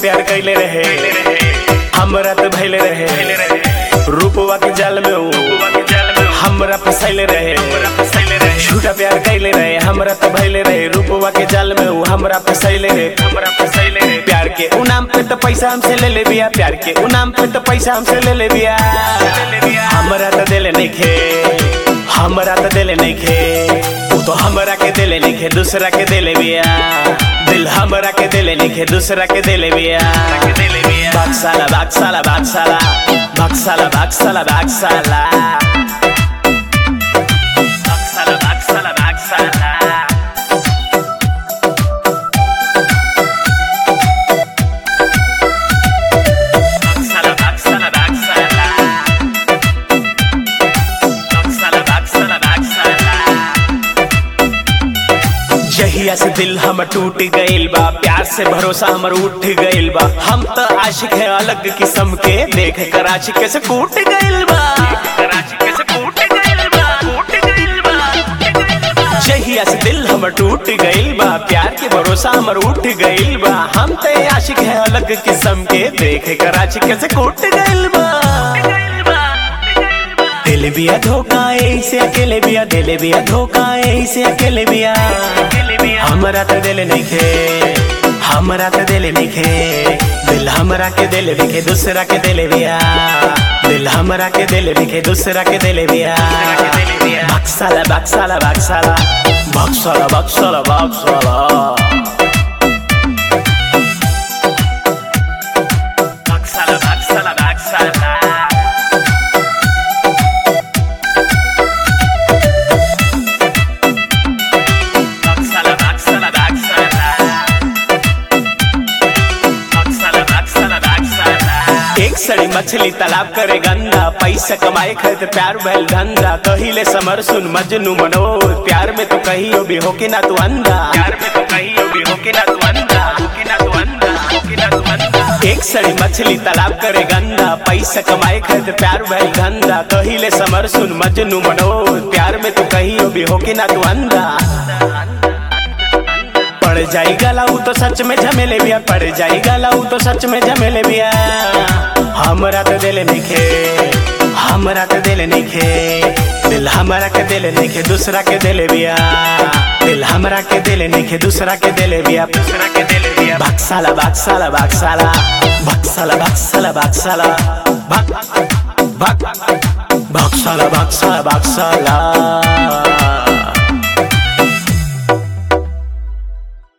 प्यार कैले रहे हमरा तो भैले रहे रूपवा के जाल में ऊ हमरा फसैले रहे झूठा प्यार कैले रहे हमरा तो भैले रहे रूपवा के जाल में ऊ हमरा फसैले रहे हमरा फसैले रहे प्यार के उ नाम पे तो पैसा हमसे ले ले बिया प्यार के उ नाम पे तो पैसा हमसे ले ले बिया हमरा तो दिल नहीं खे हमरा तो दिल नहीं खे उ तो हमरा के दिल नहीं खे दूसरा के दिल बिया दिल हमरा के दिल नहीं खे दूसरा के दिल बिया बाक्साला बाक्साला बाक्साला बाक्साला बाक्साला बाक्साला बाक्साला बाक्साला बाक्साला बाक्साला बाक्साला बाक्साला बाक्साला बाक्साला बाक्साला जहिया से दिल हमर टूट गइल बा प्यार से भरोसा हमर उठ गइल बा हम त आशिक है अलग किस्म के देख कर आशिक से कूट गइल बा जहिया से दिल हमर टूट गइल बा प्यार के भरोसा हमर उठ गइल बा हम त आशिक है अलग किस्म के देख कर आशिक से कूट गइल बा दिल बिया धोखा ऐसे अकेले बिया दिल बिया धोखा ऐसे अकेले बिया हमरा तो दिल नहीं खे हमरा तो दिल नहीं खे दिल हमरा के दिल लिखे दूसरा के दिल बिया दिल हमरा के दिल लिखे दूसरा के दिल बिया बक्साला बक्साला बक्साला बक्साला बक्साला बक्साला बक्साला बक्साला बक्साला Baksala, baksala, baksala. Baksala, baksala, baksala. एक सड़ी मछली तालाब करे गंदा पैसा कमाए खातिर प्यार भैल धंधा कहिले समर सुन मजनू मनोर प्यार में तो कहियो भी होके ना तू अंधा प्यार में तो कहियो भी होके ना तू अंधा होके ना तू अंधा होके ना तू अंधा एक सड़ी मछली तालाब करे गंदा पैसा कमाए खातिर प्यार भैल धंधा कहिले समर सुन मजनू मनोर प्यार में तो कहियो भी होके ना तू अंधा पड़ जाई गलाऊ तो सच में झमेले बिया पड़ जाई गलाऊ तो सच में झमेले बिया हमरा तो दिल नहीं खे हमरा तो दिल नहीं खे दिल हमरा के दिल नहीं खे दूसरा के दिल बिया दिल हमरा के दिल नहीं खे दूसरा के दिल बिया दूसरा के दिल बिया बक्साला बक्साला बक्साला बक्साला बक्साला बक्साला बक बक बक्साला बक्साला बक्साला